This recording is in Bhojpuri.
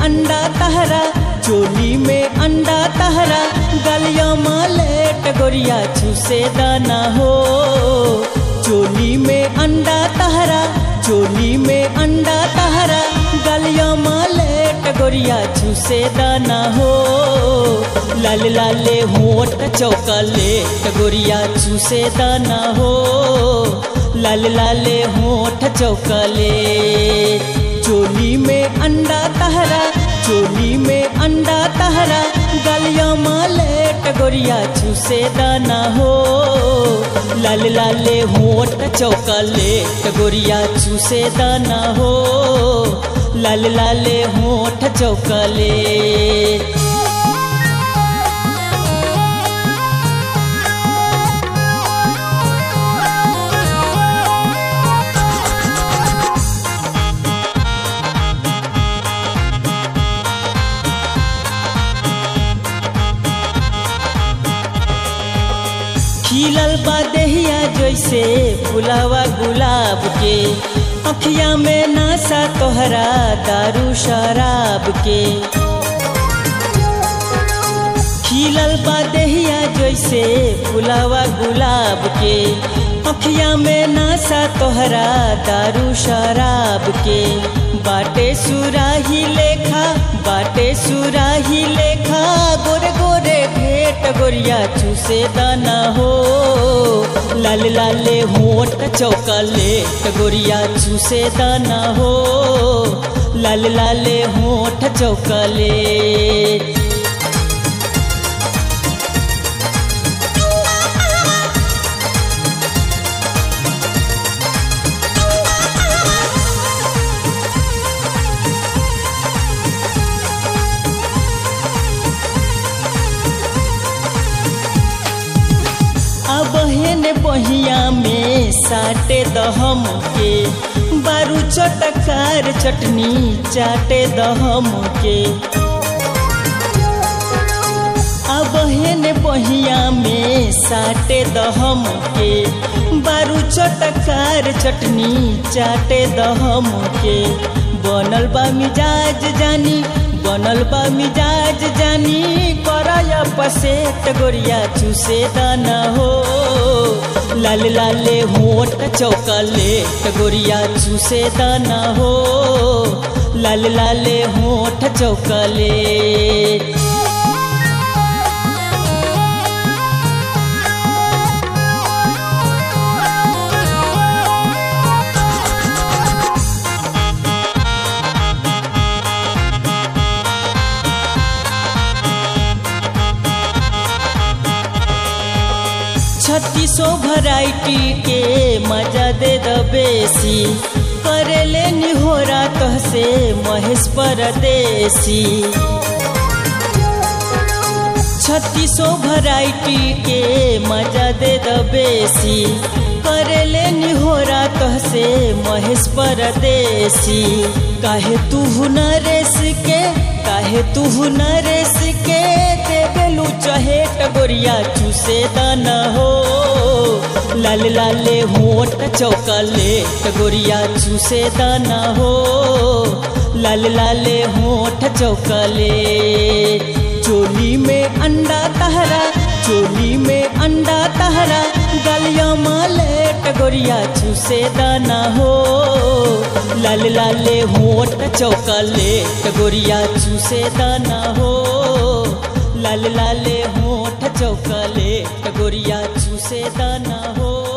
अंडा तहरा चोली में अंडा तहरा गलिया मालेट गोरिया चूसे दाना हो चोली में अंडा तहरा चोली में अंडा तहरा गलिया मालेट गोरिया चूसे दाना हो लाल लाले होट चौकलेट गोरिया चूसे दाना हो लाल लाले होठ चौकले चोली में अंडा तहरा चोली में अंडा तहरा गलिया मालेट गोरिया चूसे दाना हो लाल लाले होठ चौकलेट गोरिया चूसे दाना हो लाल लाले होठ चौकले खिलल बा देहिया जैसे फुलावा गुलाब के अखिया में नासा तोहरा दारू शराब के खिलल बा देहिया जैसे फुलावा गुलाब के अखिया में नासा तोहरा दारू शराब के बाटे सुराही लेखा बाटे सुराही लेखा गोरे गोरे भेट गोरिया चूसे दाना हो लाल लाले होट चौकलेट गोरिया चूसे दाना हो लाल लाले होठ चौकलेट अब हेन बहिया में साटे दहम के बारू चटकार चटनी चाटे दहम के अब हेन बहिया में साटे दहम के बारू चटकार चटनी चाटे दहम के बनल बा मिजाज जानी बनल बा मिजाज जानी करया पसेट गोरिया चूसे दाना हो लाल लाले होट चौकलेट गोरिया चूसे दाना हो लाल लाले होठ चौकलेट छत्तीसो वैरायटी के मजा दे द बेसी करेले निहोरा तहसे महेश परदेसी छत्तीसो वैरायटी के मजा दे द बेसी करेले निहोरा तहसे महेश परदेसी काहे तू नरेश के काहे तू नरेश के देवेलू चहेट गोरिया चूसे दाना हो लाल लाले होट चौकलेट गोरिया चूसे दाना हो लाल लाले होठ चौकले चोली में अंडा तहरा चोली में अंडा तहरा गलिया मालेट गोरिया चूसे दाना हो लाल लाले होट चौकलेट गोरिया चूसे दाना हो लाल लाले होठ चौकलेट गोरिया चूसे दाना हो